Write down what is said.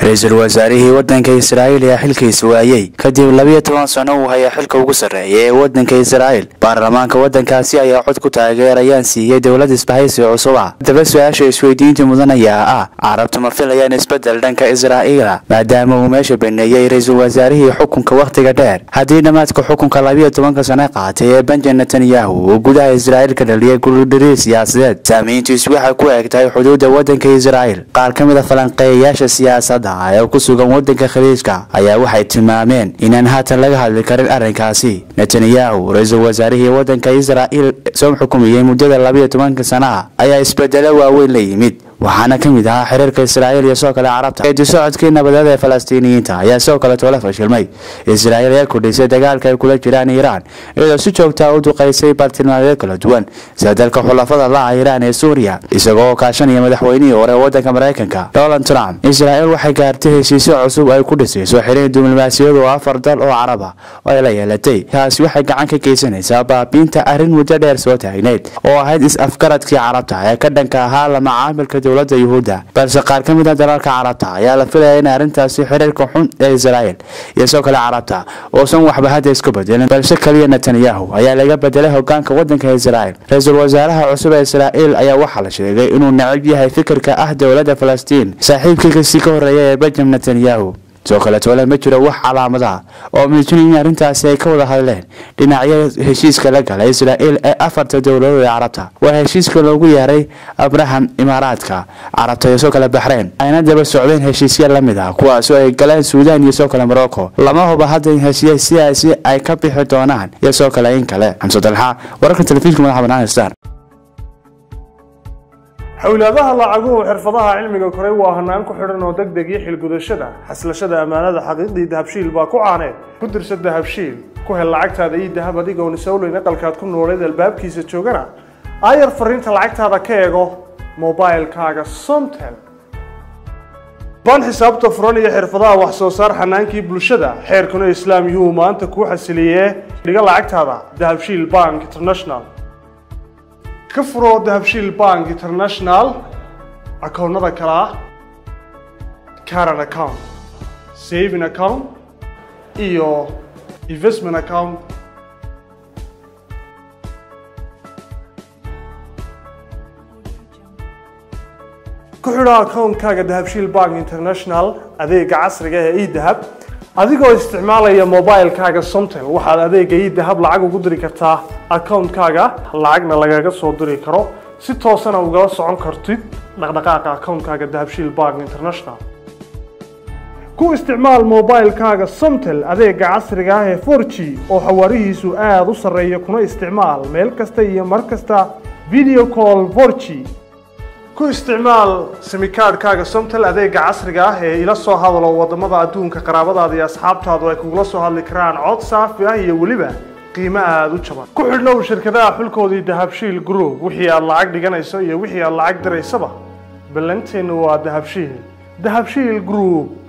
ra-iisul wasaarihii waddanka israa'iil ayaa xilkiisa waayey kadib labiyo toban sano uu hayaa xilka ugu sarreeya ee waddanka israa'iil baarlamaanka waddankaasi ayaa cod ku taageerayaan siiyey dowlad isbahaysi cusub ah haddaba su-aasha isweydiinta mudan ayaa ah carabtu ma filayaan isbeddel dhanka israa'iila maadaama uu meesha baneeyey ra-iisul wasaarihii xukunka wakhtiga dheer haddii dhammaadka xukunka labiyo tobanka sano qaatay ee benjamin netanyahu uu gudaha israa'iil ka dhaliyay guldhiriir siyaasadeed saamayntiisu waxay ku eg tahay xuduudda waddanka israa'iil qaar ka mid a falanqeeyayaasha siyaasadda ee ku sugan waddanka khaliijka ayaa waxay tilmaameen inaan haatan laga hadli karin arrinkaasi netanyahu ra-iisul wasaarihii waddanka israa'iil soo xukumayey muddada labiyo tobanka sana ah ayaa isbedelo waaweyn la yimid waxaana ka mid ahaa xiriirka israa'iil iyo sidoo kale carabta eedi socodkii nabadeed ee falastiiniyiinta ayaa sidoo kale toola fashilmay israa'iil ayaa kordhisay dagaalka ay kula jiraan iiraan iyadoo si joogtaa u duqaysay bartilmaameedyo kala duwan sida dalka xulafada la-a iiraan ee suuriya isagoo kaashanaya madaxweynihii hore ee waddanka maraykanka donald trump israa'iil waxay gaartay heshiisyo cusub ay ku dhisayso xiriir diblomaasiyadu oo afar dal oo carab ah oo ay la yeelatay taasi waxay gacan ka geysanaysaa baabiinta arrin muddo dheer soo taagneyd oo ahayd is-afgaradkii carabta ee ka dhanka ahaa la macaamilka dowladda yuhuudda balse qaar ka mid a dalalka carabta ayaa la filaya in arrintaasi xiriirka xun ee israa'iil iyo sidoo kale carabta uusan waxba hadda isku bedelin balse keliya netanyahu ayaa laga bedelay hogaanka waddanka israa'iil ra-iisul wasaaraha cusub ee israa'iil ayaa waxaa la sheegay inuu necab yahay fikirka ah dowladda falastiin saaxiibkiikasii ka horreeya ee benjamin netanyahu sidoo kale toole ma jiro wax calaamadaha oo muujinaya in arrintaasi ay ka wada hadleen dhinacyada heshiiska la galay israa'iil ee afarta dowladood ee carabta waa heshiiska loogu yeeray abraham imaaraadka carabta iyo sidoo kale baxreyn ayna daba socdeen heshiisya la mid ah kuwaasoo ay galeen suudaan iyo sidoo kale morocco lama huba hadda in heshiisyadaasi ay ka bixi doonaan iyo sidoo kale in kale xamse dalxa wararka telefishinka madaxa banaan star xowlaadaha lacaguhu xirfadaha cilmiga koray waa hanaan ku xidhan oo deg deg iyo xilgudashada xaslashada ammaanada xaqiiqdii dahabshiil baa ku caaneed ku dirsa dahabshiil ku hel lacagtaada ii dahab adigoon isowleyn aqalkaad ku nooleed albaabkiisa joogana aayar fariinta lacagtaada ka eego mobilkaaga somtel baan xisaabta furan iyo xirfadaha wax soo saar xanaankii bulshada xeerkuna islaam yuhuu maanta kuu xasiliyee dhiga lacagtaada dahabshiil bank international ka furo dahabshiil bank international akoonnada kale ah caran account saving account iyo investment account ku xidho akoonkaaga dahabshiil bank international adeega casriga ee edahab adigoo isticmaalaya mobilkaaga somtel waxaad adeega idahab lacag ugu diri kartaa akoonkaaga lacagna lagaga soo diri karo si toosana ugala socon kartid dhaqdhaqaaqa akoonkaaga dahabshiil bank international ku isticmaal mobilkaaga somtel adeega casriga ah ee for g oo xawaarihiisu aada u sarreeya kuna isticmaal meel kasta iyo mar kasta video call for g ku isticmaal simikaadhkaaga somtel adeega casriga ah ee ila soo hadalo wadamada adduunka qaraabadaada iyo asxaabtaadu ay kugula soo hadli karaan cod saafi ah iyo weliba qiimo aada u jaban ku xidhnow shirkadaha xulkoodii dahabshiil group wixii aad lacag dhiganayso iyo wixii aad lacag diraysaba ballanteennu waa dahabshiil dahabshiil group